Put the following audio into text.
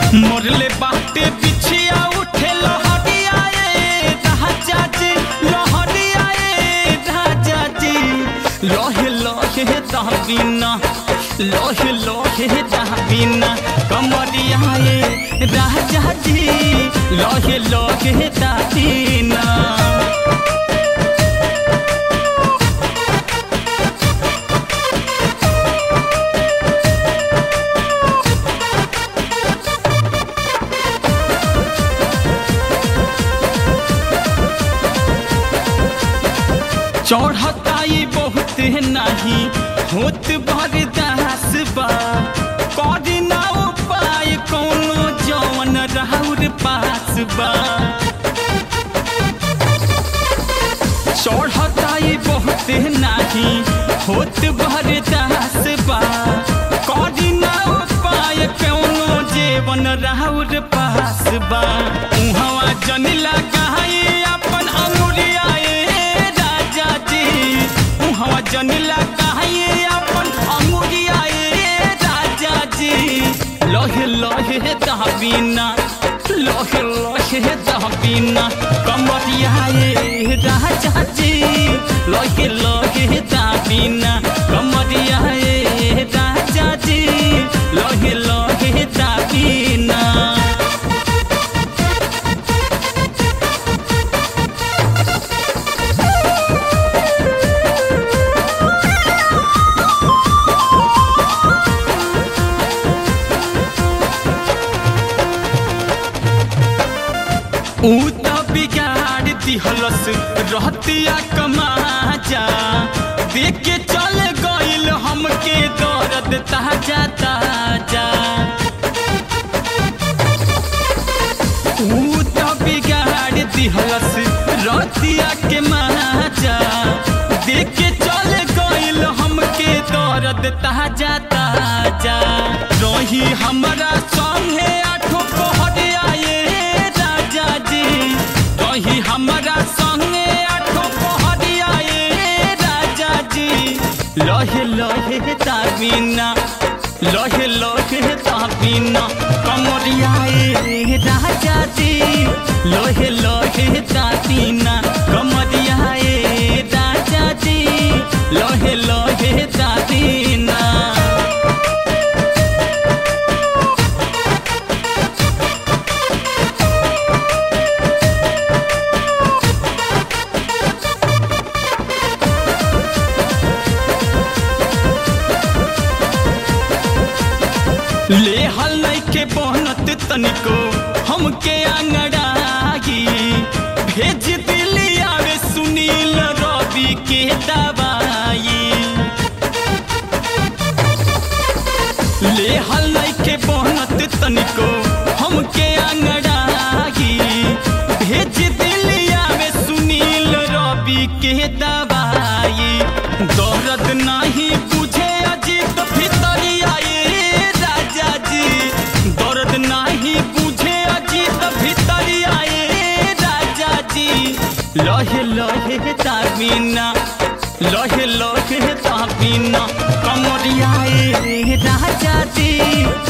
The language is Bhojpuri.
मोरले बाटे बिछिया उठे लहरिया ए राजा जी लहरिया ए राजा जी लोहे लोहे दहबिना लोहे लोहे दहबिना कमरिया ए राजा जी लोहे लोहे दहबिना चढ़ताई बहुत नहीं होत बरदास बा करी ना उपाय कोनो जवन राउर पास बा चढ़ताई बहुत नहीं होत बरदास बा करी ना उपाय कोनो जेवन राउर पास बा उहवा जनिला कहाई अपन अंगुरिया ए राजा जी उहवा जनिला कहाई अपन अंगुरिया ए राजा जी लोहे लोहे दहबिना लोहे लोहे दहबिना कमरिया ए राजा जी लोहे लोहे दहबिना कमरिया ए राजा जी लोहे लोहे दहबिना ऊ त बिगाड़ दिहलस रहतिया कमाजा देख के चल गइल हमके दर्द ताजा ताजा ऊ त बिगाड़ दिहलस रहतिया के माजा देख के चल गइल हमके दर्द ताजा ताजा रही हमरा संगे आठो पहरिया ए राजा जी रही हमरा संगे आठो पहरिया ए राजा जी लहे लहे ताबिना लहे लहे ताबिना कमरिया ए राजा जी लहे लहे ताबिना कमरिया ए राजा जी लहे लहे ताबिना ले हल के बहनत तनिको हमके आंगड़ागी भेज दिली आवे सुनील रवि के दवाई ले हल के बहनत तनिको हमके आंगड़ागी भेज दिली आवे सुनील रवि के दवाई दर्द नहीं बुझे अजीत भितरिया ए राजा जी दर्द नहीं बुझे अजीत भितरिया ए राजा जी लहे लहे ताबिना लहे लहे ताबिना कमरिया ए राजा जी